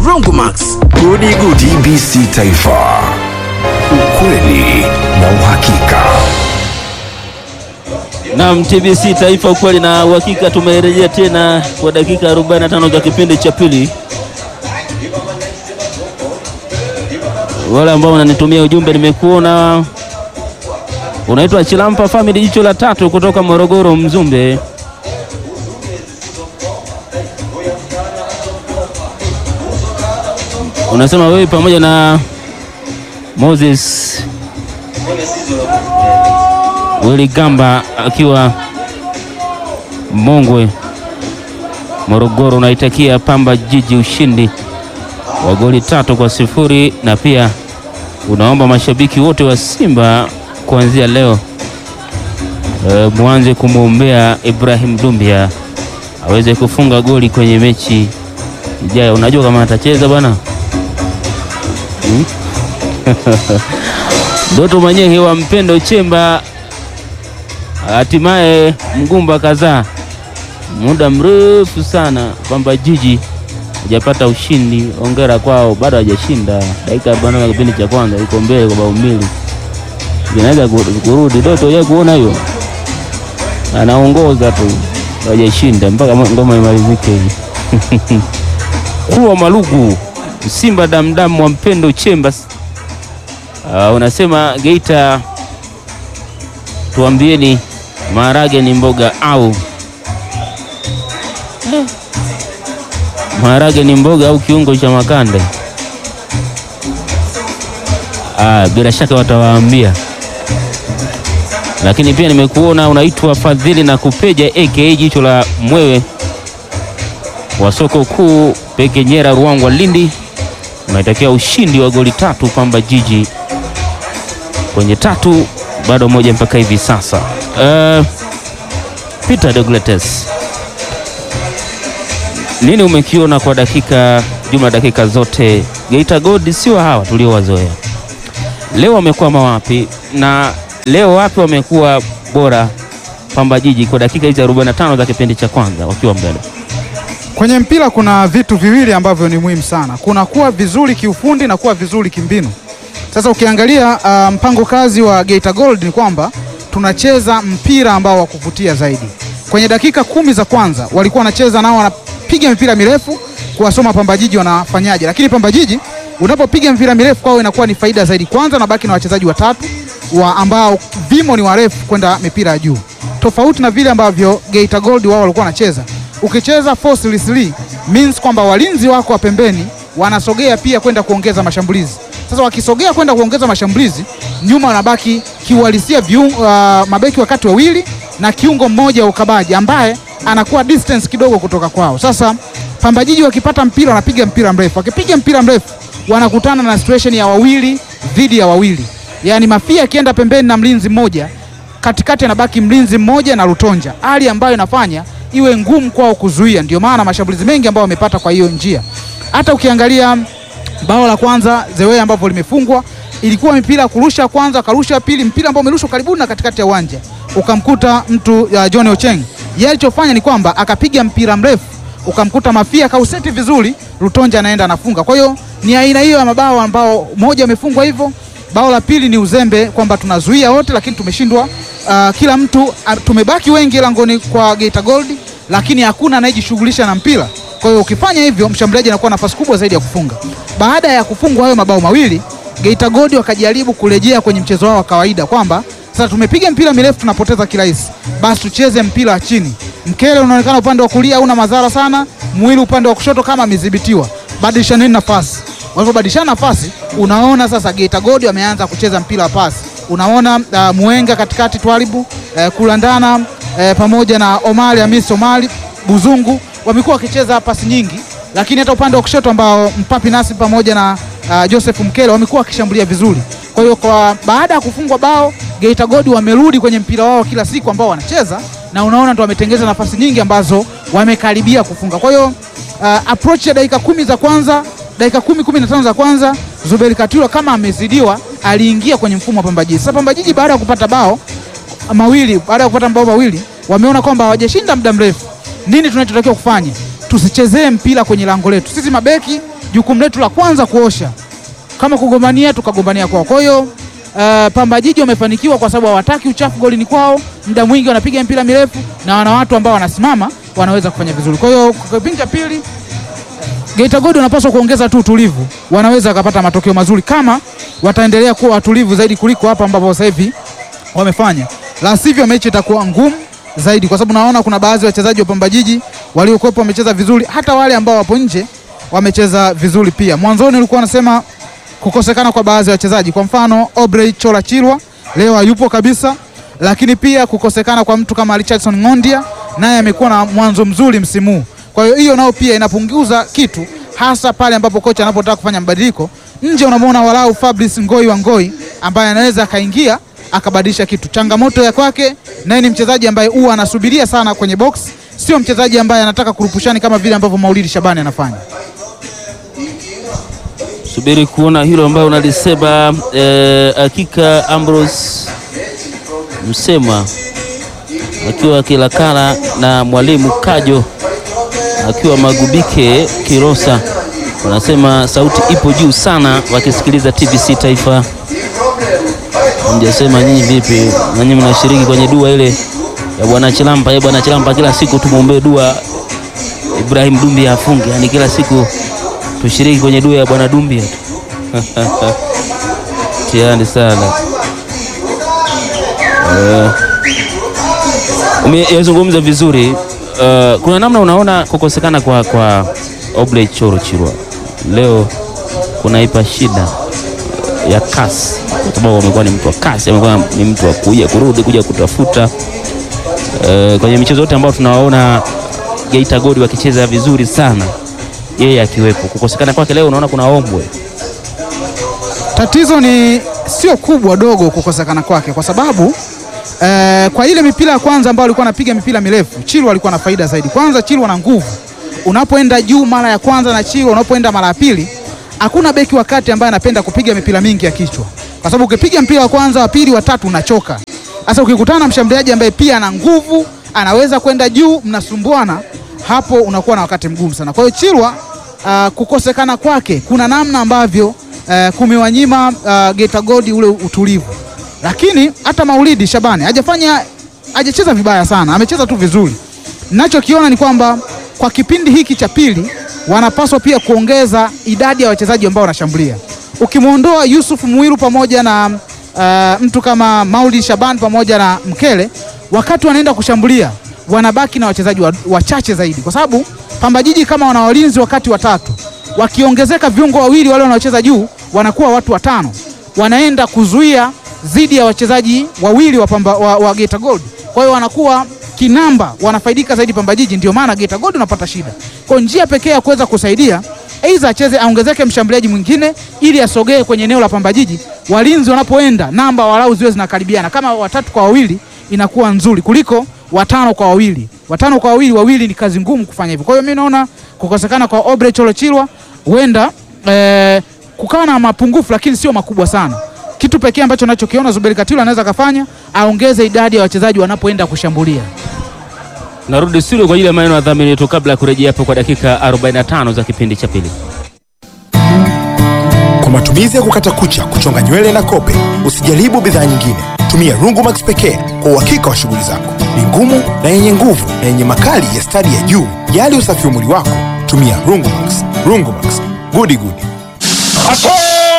Broncomax. Gudi Gudi TBC Taifa, ukweli na uhakika. Naam, TBC Taifa, ukweli na uhakika. Tumerejea tena kwa dakika 45 za kipindi cha pili. Wale ambao wananitumia ujumbe, nimekuona unaitwa Chilampa Family, jicho la tatu kutoka Morogoro, Mzumbe. Unasema wewe pamoja na Moses Willy Gamba akiwa Mongwe, Morogoro, unaitakia Pamba Jiji ushindi wa goli tatu kwa sifuri na pia unaomba mashabiki wote wa Simba kuanzia leo e, mwanze kumwombea Ibrahim Dumbia aweze kufunga goli kwenye mechi ijayo. Unajua kama atacheza bwana hmm? Doto Manyehe wa Mpendo Chemba, hatimaye mgumba kadhaa muda mrefu sana Pamba Jiji hajapata ushindi. Ongera kwao, bado hajashinda. Dakika arobaini ya kipindi cha kwanza iko mbele kwa bao mbili, inaweza kurudi. Doto ya kuona hiyo, anaongoza tu, hajashinda mpaka ngoma imalizike hivi. Kuwa Malugu Simba damdam wa Mpendo Chemba Uh, unasema Geita, tuambieni maharage ni mboga au eh, maharage ni mboga au kiungo cha makande? Ah, bila shaka watawaambia, lakini pia nimekuona unaitwa Fadhili na Kupeja aka jicho la mwewe wa soko kuu Pekenyera, Ruangwa, Lindi, unaitakia ushindi wa goli tatu Pamba Jiji kwenye tatu bado moja mpaka hivi sasa. Uh, Peter Dogletes, nini umekiona kwa dakika jumla dakika zote? Geita Gold sio hawa tuliowazoea. Leo wamekwama wapi na leo wapi wamekuwa bora Pamba Jiji kwa dakika hizi 45 za kipindi cha kwanza wakiwa mbele? Kwenye mpira kuna vitu viwili ambavyo ni muhimu sana, kuna kuwa vizuri kiufundi na kuwa vizuri kimbinu. Sasa ukiangalia uh, mpango kazi wa Geita Gold ni kwamba tunacheza mpira ambao wa kuvutia zaidi. Kwenye dakika kumi za kwanza walikuwa wanacheza nao, wanapiga mipira mirefu kuwasoma Pamba Jiji wanafanyaje, lakini Pamba Jiji unapopiga mpira mirefu kwao inakuwa ni faida zaidi. Kwanza nabaki na wachezaji watatu wa ambao vimo ni warefu kwenda mipira ya juu, tofauti na vile ambavyo Geita Gold wao walikuwa wanacheza. Ukicheza forcelessly means kwamba walinzi wako wa pembeni wanasogea pia kwenda kuongeza mashambulizi sasa wakisogea kwenda kuongeza mashambulizi, nyuma wanabaki kiuhalisia uh, mabeki wakati wawili na kiungo mmoja wa ukabaji ambaye anakuwa distance kidogo kutoka kwao. Sasa Pamba Jiji wakipata mpira wanapiga mpira mrefu, wakipiga mpira mrefu wanakutana na situation ya wawili dhidi ya wawili, yaani Mafia akienda pembeni na mlinzi mmoja, katikati anabaki mlinzi mmoja na Lutonja, hali ambayo inafanya iwe ngumu kwao kuzuia. Ndio maana mashambulizi mengi ambayo wamepata kwa hiyo njia. Hata ukiangalia bao la kwanza zewe ambapo limefungwa ilikuwa mipira kurusha kwanza, akarusha pili, mpira ambao umerushwa karibu na katikati ya uwanja ukamkuta mtu uh, John Ocheng. Yeye alichofanya ni kwamba akapiga mpira mrefu ukamkuta Mafia kauseti vizuri, Lutonja anaenda anafunga. Kwa hiyo ni aina hiyo ya mabao ambao moja amefungwa hivyo. Bao la pili ni uzembe kwamba tunazuia wote, lakini tumeshindwa uh, kila mtu uh, tumebaki wengi langoni kwa Geita Gold, lakini hakuna anayejishughulisha na mpira. Kwa hiyo ukifanya hivyo, mshambuliaji anakuwa nafasi kubwa zaidi ya kufunga. Baada ya kufungwa hayo mabao mawili, Geita Gold wakajaribu kurejea kwenye mchezo wao wa kawaida kwamba sasa tumepiga mpira mirefu tunapoteza kirahisi, basi tucheze mpira wa chini. Mkele unaonekana upande wa kulia hauna madhara sana, mwili upande wa kushoto kama amedhibitiwa, badilishani nafasi. Walivyobadilishana nafasi, unaona sasa Geita Gold wameanza kucheza mpira wa pasi. Unaona uh, Muenga katikati, Twalibu uh, kulandana uh, pamoja na Omari Hamis Omari Buzungu wamekuwa wakicheza pasi nyingi, lakini hata upande wa kushoto ambao Mpapi Nasi pamoja na uh, Joseph Mkele wamekuwa wakishambulia vizuri. Kwa hiyo kwa baada ya kufungwa bao, Geita Gold wamerudi kwenye mpira wao kila siku ambao wanacheza, na unaona ndo wametengeza nafasi nyingi ambazo wamekaribia kufunga. Kwa hiyo uh, approach ya dakika kumi za kwanza, dakika kumi kumi na tano za kwanza, Zuberi Katilo kama amezidiwa, aliingia kwenye mfumo wa Pamba Jiji. Sasa Pamba Jiji baada ya kupata bao mawili, baada ya kupata mabao mawili, wameona kwamba hawajashinda muda mrefu nini tunachotakiwa kufanya? Tusichezee mpira kwenye lango letu. Sisi mabeki jukumu letu la kwanza kuosha, kama kugombania tukagombania kwao. Kwa hiyo uh, Pamba Jiji wamefanikiwa kwa sababu hawataki uchafu golini kwao, muda mwingi wanapiga mpira mirefu na wana watu ambao wanasimama wanaweza kufanya vizuri. Kwa hiyo kwa kipindi cha pili Geita Gold wanapaswa kuongeza tu utulivu, wanaweza wakapata matokeo mazuri kama wataendelea kuwa watulivu zaidi kuliko hapa ambapo sasa hivi wamefanya, la sivyo mechi itakuwa ngumu zaidi, kwa sababu naona kuna baadhi ya wachezaji wa Pamba Jiji waliokuwepo wamecheza vizuri, hata wale ambao wapo nje wamecheza vizuri pia. Mwanzoni ulikuwa unasema kukosekana kwa baadhi ya wachezaji, kwa mfano Obrey Chola Chilwa leo hayupo kabisa, lakini pia kukosekana kwa mtu kama Richardson Ng'ondia, naye amekuwa na mwanzo mzuri msimu huu. Kwa hiyo hiyo nao pia inapunguza kitu, hasa pale ambapo kocha anapotaka kufanya mabadiliko. Nje unamwona walau Fabrice Ngoi wa Ngoi ambaye anaweza akaingia akabadilisha kitu. Changamoto ya kwake naye ni mchezaji ambaye huwa anasubiria sana kwenye box, sio mchezaji ambaye anataka kurupushani kama vile ambavyo Maulidi Shabani anafanya. Subiri kuona hilo ambayo unalisema. eh, hakika Ambrose Msema akiwa akilakana na mwalimu Kajo akiwa Magubike Kirosa, wanasema sauti ipo juu sana wakisikiliza TBC Taifa. Mjasema nyinyi vipi? Nanyi mnashiriki kwenye dua ile ya bwana Chilampa. Ye bwana Chilampa, kila siku tumwombee dua Ibrahim Dumbi afunge, yani kila siku tushiriki kwenye dua ya bwana Dumbi tu. Tiani sana Eh, umezungumza vizuri. Eh, kuna namna unaona kukosekana kwa, kwa Obley Choro Chirwa leo kunaipa shida ya kasi, kwa sababu amekuwa ni mtu wa kasi, amekuwa ni mtu wa kuja kurudi kuja kutafuta eh, kwenye michezo yote ambayo tunawaona Geita Gold wakicheza vizuri sana, yeye akiwepo. Kukosekana kwake leo unaona kuna ombwe Tatizo ni sio kubwa dogo kukosekana kwake, kwa sababu eh, kwa ile mipira ya kwanza ambayo alikuwa anapiga mipira mirefu, Chilwa alikuwa na faida zaidi. Kwanza Chilwa na nguvu, unapoenda juu mara ya kwanza na Chilwa unapoenda mara ya pili, hakuna beki wa kati ambaye anapenda kupiga mipira mingi ya kichwa, kwa sababu ukipiga mpira wa kwanza, wa pili, wa tatu unachoka. Sasa ukikutana na mshambuliaji ambaye pia ana nguvu, anaweza kwenda juu, mnasumbuana hapo, unakuwa na wakati mgumu sana. Kwa hiyo Chilwa uh, kukosekana kwake kuna namna ambavyo uh, kumewanyima uh, Geita Gold ule utulivu, lakini hata Maulidi Shabani hajafanya hajacheza vibaya sana, amecheza tu vizuri. Ninachokiona ni kwamba kwa kipindi hiki cha pili wanapaswa pia kuongeza idadi ya wachezaji ambao wanashambulia. Ukimwondoa Yusuf Muiru pamoja na uh, mtu kama Maulidi Shaban pamoja na Mkele, wakati wanaenda kushambulia wanabaki na wachezaji wa- wachache zaidi, kwa sababu Pamba Jiji kama wana walinzi wakati watatu, wakiongezeka viungo wawili wale wanaocheza juu, wanakuwa watu watano, wanaenda kuzuia dhidi ya wachezaji wawili wa, Pamba, wa, wa Geita Gold. Kwa hiyo wanakuwa kinamba, wanafaidika zaidi Pamba Jiji, ndio maana Geita Gold unapata shida. Kwa njia pekee ya kuweza kusaidia aidha acheze aongezeke mshambuliaji mwingine ili asogee kwenye eneo la Pamba Jiji, walinzi wanapoenda namba walau ziwe zinakaribiana, kama watatu kwa wawili inakuwa nzuri kuliko watano kwa wawili. Watano kwa wawili, wawili ni kazi ngumu kufanya hivyo. Kwa hiyo mimi naona kukosekana kwa Obre Cholo Chilwa huenda eh, kukawa na mapungufu, lakini sio makubwa sana. Kitu pekee ambacho nachokiona Zuberi Katilo anaweza kafanya aongeze idadi ya wachezaji wanapoenda kushambulia. Narudi studio kwa ajili ya maneno ya dhamini yetu kabla ya kurejea hapo kwa dakika 45 za kipindi cha pili. Kwa matumizi ya kukata kucha, kuchonga nywele na kope, usijaribu bidhaa nyingine. Tumia Rungumax pekee kwa uhakika wa shughuli zako. Ni ngumu na yenye nguvu na yenye makali ya stadi ya juu. Jali usafi wa mwili wako, tumia Rungumax. Rungumax, gudi gudi.